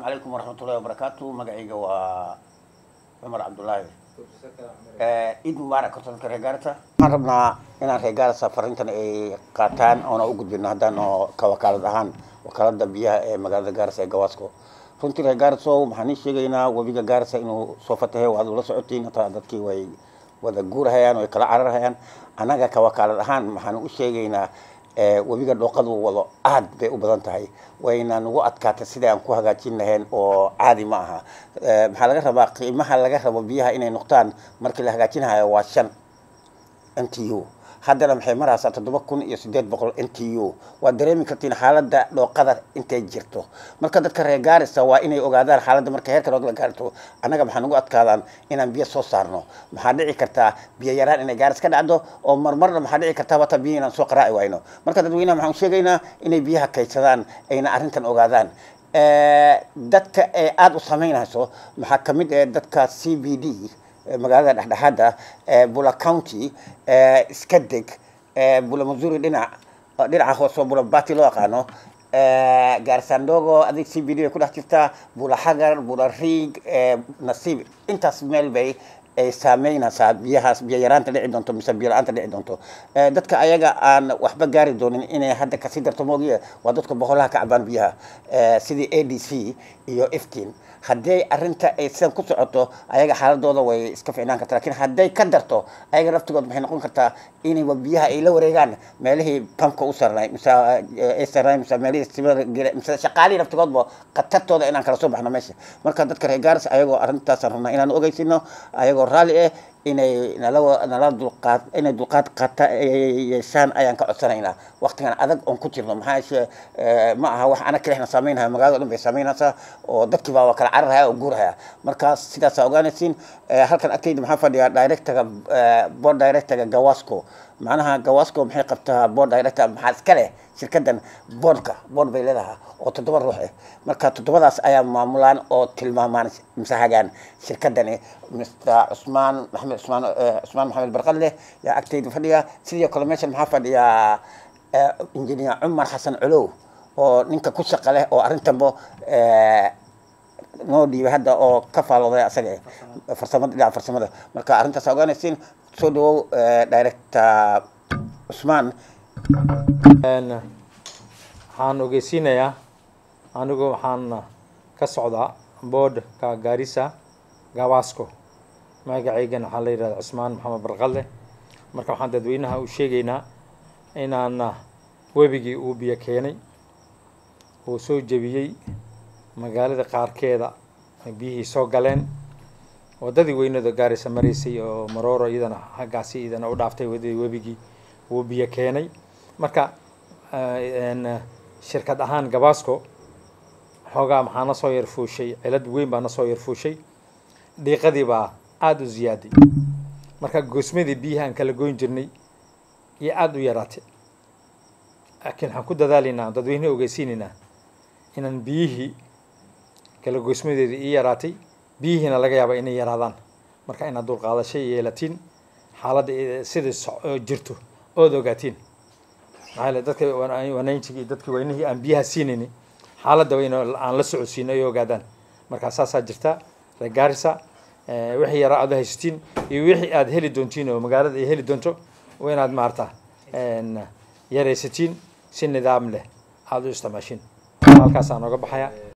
calaykum waraxmatullahi wabarakaatu magacayga waa cumar cabdullaahi ciid mubaarak horta dadka reer gaarisa waxaan rabnaa inaan reer gaarisa farintan ay qaataan oona u gudbino haddaan oo ka wakaalad ahaan wakaalada biyaha ee magaalada gaarisa ee gawaasko runtii reer gaariso waxaan ii sheegaynaa webiga gaarisa inuu soo fatahay waad ula socotiin hataa dadkii way wada guurahayaan way kala cararhayaan annaga ka wakaalad ahaan waxaan u sheegaynaa webiga dhooqadu wado aad bay u badan tahay wayna nagu adkaatay sidai aan ku hagaajin lahayn oo caadi ma aha maxaa laga rabaa qiimaha laga rabo biyaha inay noqdaan markii la hagaajinahayo waa shan n t u haddana maxay maraysaa toddoba kun iyo sideed boqol n t u waad dareemi kartiin xaaladda dhooqada intay jirto marka dadka reer gaarisa waa inay ogaadaan xaaladda marka heerka la gaarto annaga maxaa nagu adkaadaan inaan biyo soo saarno maxaa dhici kartaa biyo yaraan inay gaaris ka dhacdo oo marmarna maxaa dhici kartaa wata biyo inaan soo qaraaci wayno marka dadweynaha maxaan sheegaynaa inay biyaha kaydsadaan ayna arrintan ogaadaan dadka ee aada u samaynayso maxaa kamid ah dadka c b d magaalada dhexdhexaada bula county iska deg bula missouri dhinac dhinaca hoose oo bula bati loo yaqaano gaarsandogo adig c b d bay ku dhex jirtaa bula xagar bula riig nasiib intaas meel bay ay saameynaysaa biyahaas biyo yaraanta dhici doonto mise biyo la-aanta dhici doonto dadka ayaga aan waxba gaari doonin inay hadda kasii darto moogiye waa dadka boqolaha ka cabaan biyaha sidii a d c iyo iftiin hadday arrinta ay sidan ku socoto ayaga xaaladooda way iska ficnaan kartaa lakin hadday ka darto ayaga laftigood maxay noqon kartaa inayba biyaha ay la wareegaan meelihii pamka u sarnay mise ay sarnay mise meelihii sibada gele mise shaqaalihii laftigoodba khatartooda inaan kala soo baxno meesha marka dadka reer gaaris ayagoo arrintaasaan rabnaa inaan ogeysino ayagoo raalli ah inay nala nala dulqaad inay dulqaad qaata yeeshaan ayaan ka codsanaynaa waqtigan adag oon ku jirno maxaa yeeshe ma aha wax ana kalexna saameynaya magaalada o dhan bay saameynaysaa oo dadkii baa waa kala cararhaya oo guurhaya markaas sidaasaa ogaanaysiin halkan agtayda maxaa fadhiyaa directorga board directorga gawasco macnaha gawasco maxay qabtaa board director maxaa iska leh shirkadan boardka board bay leedahay oo toddoba ruux ah marka toddobadaas ayaa maamulaan oo tilmaamaan mise hagaan shirkadani mr cusmaan maxamed cusmaan cusmaan maxamed barqadle yaa agtayda fadhiya sidoo kale meeshan maxaa fadhiyaa engineer cumar xasan culow oo ninka ku shaqa leh oo arrintanbo noo dhiibay hadda oo ka faalooday asaga farsamada dhinaca farsamada marka arrintaas ogaanaysiin soo dhawow director cusmaan waxaan ogeysiinayaa anigu waxaan ka socdaa boodhka gaarisa gawasco magacaygan waxaa la yidhahda cusmaan maxamed barqalle marka waxaan dadweynaha u sheegaynaa inaan webigii uu biyo keenay uu soo jebiyey magaalada qaarkeeda biyihii soo galeen waddadii weynada gaarisa maraysay oo marooro iyadana haggaasi iyadana u dhaaftay waddadii webigii wuu biyo keenay marka shirkad ahaan gabasco xoogaa maxaa na soo yarfuushay cilad weyn baa na soo yarfuushay dhiiqadii baa aada u ziyaaday marka goosmadii biyaha aan kala goyn jirnay iyo aada u yaraatay laakiin waxaan ku dadaalaynaa dadweyne ogeysiinaynaa inaan biyihii kala goosmadeeda ii yaraatay biyihiina laga yaaba inay yaraadaan marka inaad dulqaadashay yeelatiin xaaladda sidai jirto ood ogaatiin maxaa yele dadka wanaynjigii dadkii weynihii aan biyaha siinayni xaaladda wayna aan la socodsiino ay ogaadaan markaa saasaa jirta reer gaarisa wixii yaraa aad haysatiin iyo wixii aad heli doontiin oo magaalada ay heli doonto waa inaad maarata yaraysatiin si nidaam leh aada u isticmaashin halkaasaan oga baxaya